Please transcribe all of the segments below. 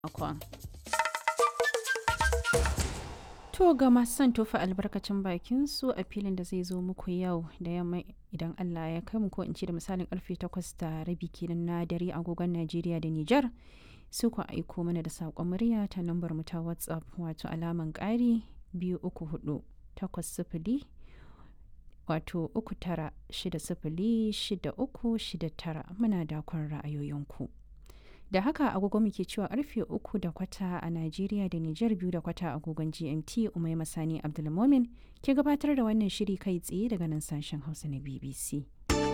makon. To ga masu son tofa albarkacin bakin su a filin da zai zo muku yau da yamma idan Allah ya kai mu ko in ce da misalin karfe takwas da rabi kenan na dare agogon Najeriya da Nijar su ku aiko mana da saƙon murya ta lambar mu ta WhatsApp wato alaman ƙari biyu uku hudu takwas sifili wato uku tara shida sifili shida uku shida tara muna dakon ra'ayoyinku. da haka agogo muke cewa karfe uku da kwata a Najeriya da Nijar biyu da kwata agogon GMT Umai Masani Abdulmomin ke gabatar da wannan shiri kai tsaye daga nan sashen Hausa na BBC.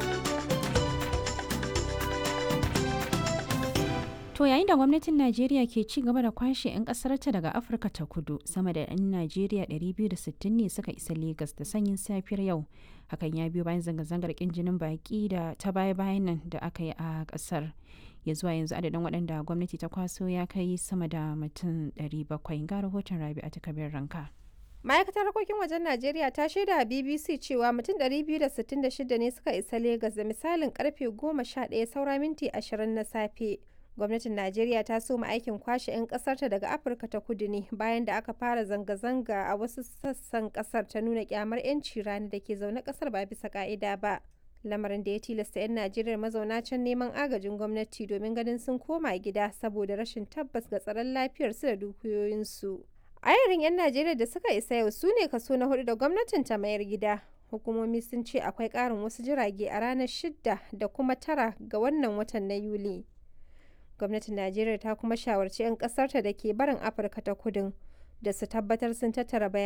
To yayin da gwamnatin Najeriya ke ci gaba da kwashe 'yan ƙasarta daga Afirka ta kudu sama da 'yan Najeriya 260 ne suka isa Legas da sanyin safiyar yau. Hakan ya biyo bayan zanga-zangar ƙin jinin baƙi da ta baya-bayan nan da aka yi a ƙasar. ya zuwa yanzu adadin waɗanda gwamnati ta kwaso ya kai sama da mutum 700 ga rahoton rabi a takabir ranka. ma'aikatar harkokin wajen najeriya ta shaida a bbc cewa mutum 266 ne suka isa Legas da misalin karfe 11 saura minti 20 na safe gwamnatin najeriya ta soma aikin kwashe 'yan kasarta daga afirka ta kudu ne bayan da aka fara zanga-zanga a wasu sassan kasar ta nuna kyamar 'yanci rani da ke zaune kasar ba bisa ka'ida ba lamarin da ya tilasta 'yan najeriya mazauna can neman agajin gwamnati domin ganin sun koma gida saboda rashin tabbas ga tsaron lafiyarsu da dukiyoyinsu ayarin 'yan najeriya da suka isa yau su ne kaso na hudu da gwamnatin ta mayar gida hukumomi sun ce akwai karin wasu jirage a ranar shidda da kuma tara ga wannan watan na yuli gwamnatin najeriya ta kuma shawarci 'yan kasarta da ke barin afirka ta kudin da su tabbatar sun tattara bayanai